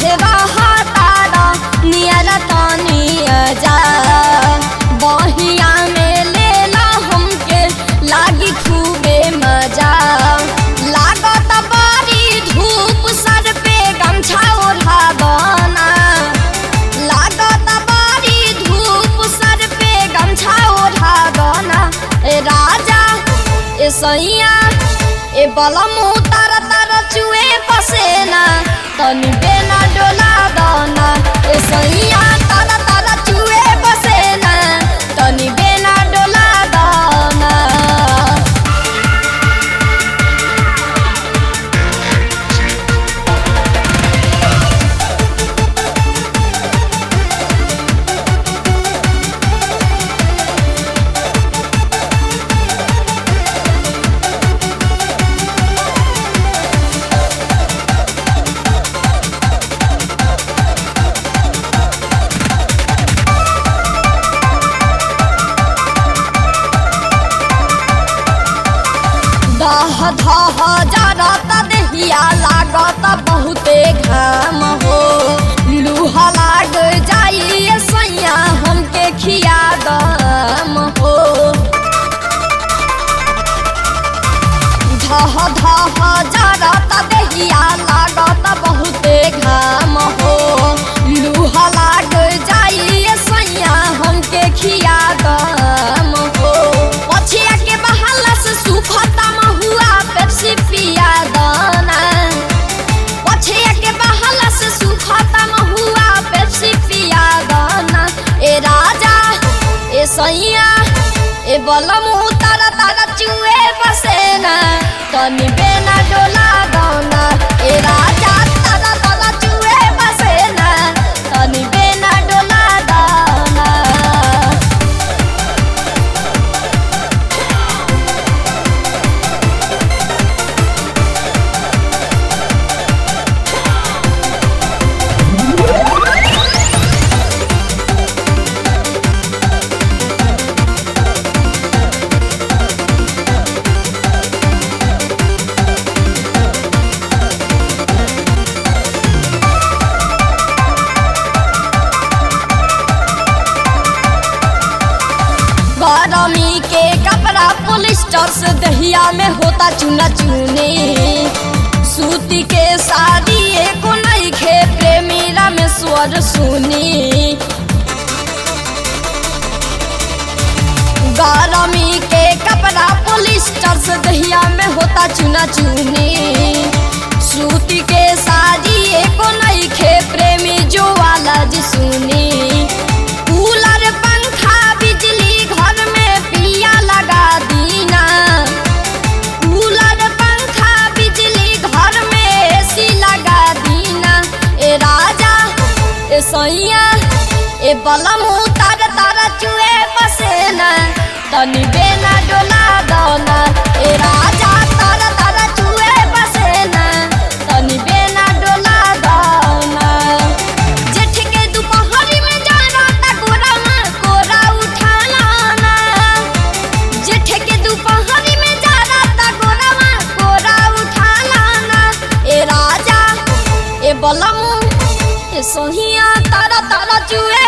काहे रहतारा नियर तनी जा बहिया में लेला हमके लागी खूबे मजा लागत बारी धूप सर पे गमछा ओढ़ा बना लागत बारी धूप सर पे गमछा ओढ़ा बना ए राजा ए सैया ए बलम तारा तारा चुए पसेना तनी बेना डोला दना ए सैया तारा तारा चुए पसेना तनी बेना डोला दना दह धह जरत देहिया लागत बहुते घाम हो लूहा लाग जाइए सैया हमके खिया दम हो धह धह जरत देहिया लागत बहुते घाम हो लूहा लाग जाइए सैया हमके खिया दम हो पछिया के बहाला से सुखता महुआ पेप्सी पिया दाना पछिया के बहाला से सुखता महुआ पेप्सी पिया दाना ए राजा ए सैया ए बलम तारा तारा चुए बसेना तनी बेना डोला दाना ए राजा तारा तारा चुए बसेना तनी बेना डोला दाना गरमी के कपड़ा पोलिस्टर से दहिया में होता चुना चुनी सूती के साड़ी एको नहीं खे प्रेमीरा में स्वर सुनी गरमी के कपड़ा पोलिस्टर से दहिया में होता चुना चुनी सूती के साड़ी एको नहीं खे प्रेमी जो वाला जी सुनी कूलर पंखा बिजली घर में पिया लगा दीना कूलर पंखा बिजली घर में एसी लगा दीना ए राजा ए सैया ए बलम तार तारा चुए पसेना तनी बेना डोला दना ए राजा तारा तारा चुए पसेना तनी बेना डोला दना जेठ के दोपहरी में जाना ता गोरा में कोरा उठा लाना जेठ के दोपहरी में जाना ता गोरा में कोरा उठा लाना ए राजा ए बलमू ए सोहिया तारा तारा चुए